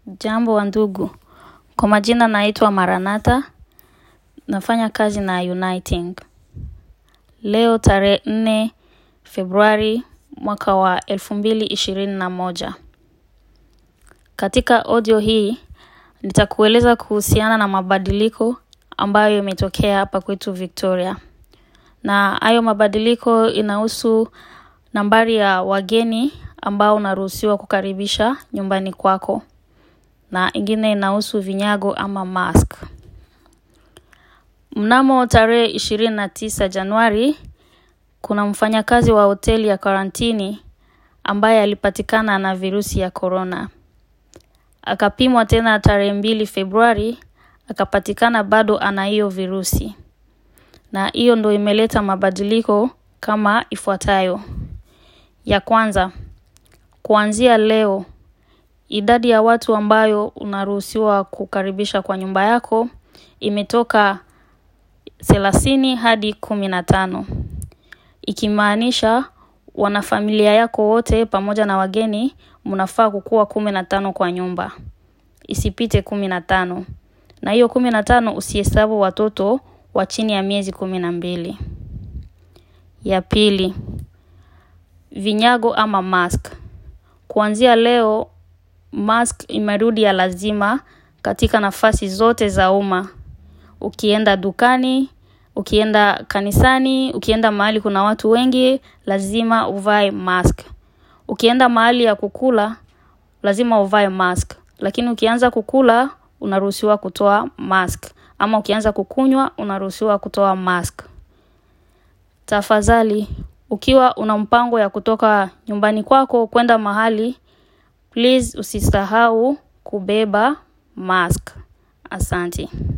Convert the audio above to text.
Jambo wa ndugu, kwa majina naitwa Maranatha, nafanya kazi na Uniting. Leo tarehe nne Februari mwaka wa elfu mbili ishirini na moja. Katika audio hii, nitakueleza kuhusiana na mabadiliko ambayo imetokea hapa kwetu Victoria. Na hayo mabadiliko inahusu nambari ya wageni ambao unaruhusiwa kukaribisha nyumbani kwako na ingine inahusu vinyago ama mask. Mnamo tarehe ishirini na tisa Januari, kuna mfanyakazi wa hoteli ya karantini ambaye alipatikana na virusi ya korona. Akapimwa tena tarehe mbili Februari, akapatikana bado ana hiyo virusi. Na hiyo ndo imeleta mabadiliko kama ifuatayo. Ya kwanza, kuanzia leo, idadi ya watu ambayo unaruhusiwa kukaribisha kwa nyumba yako imetoka thelathini hadi kumi na tano. Ikimaanisha wanafamilia yako wote pamoja na wageni mnafaa kukuwa kumi na tano kwa nyumba. Isipite kumi na tano. Na hiyo kumi na tano usihesabu watoto wa chini ya miezi kumi na mbili. Ya pili, vinyago ama mask. Kuanzia leo, mask imerudi ya lazima katika nafasi zote za umma. Ukienda dukani, ukienda kanisani, ukienda mahali kuna watu wengi, lazima uvae mask. Ukienda mahali ya kukula, lazima uvae mask. Lakini ukianza kukula, unaruhusiwa kutoa mask. Ama ukianza kukunywa, unaruhusiwa kutoa mask. Tafadhali, ukiwa una mpango ya kutoka nyumbani kwako kwenda mahali, please usisahau kubeba mask. Asante.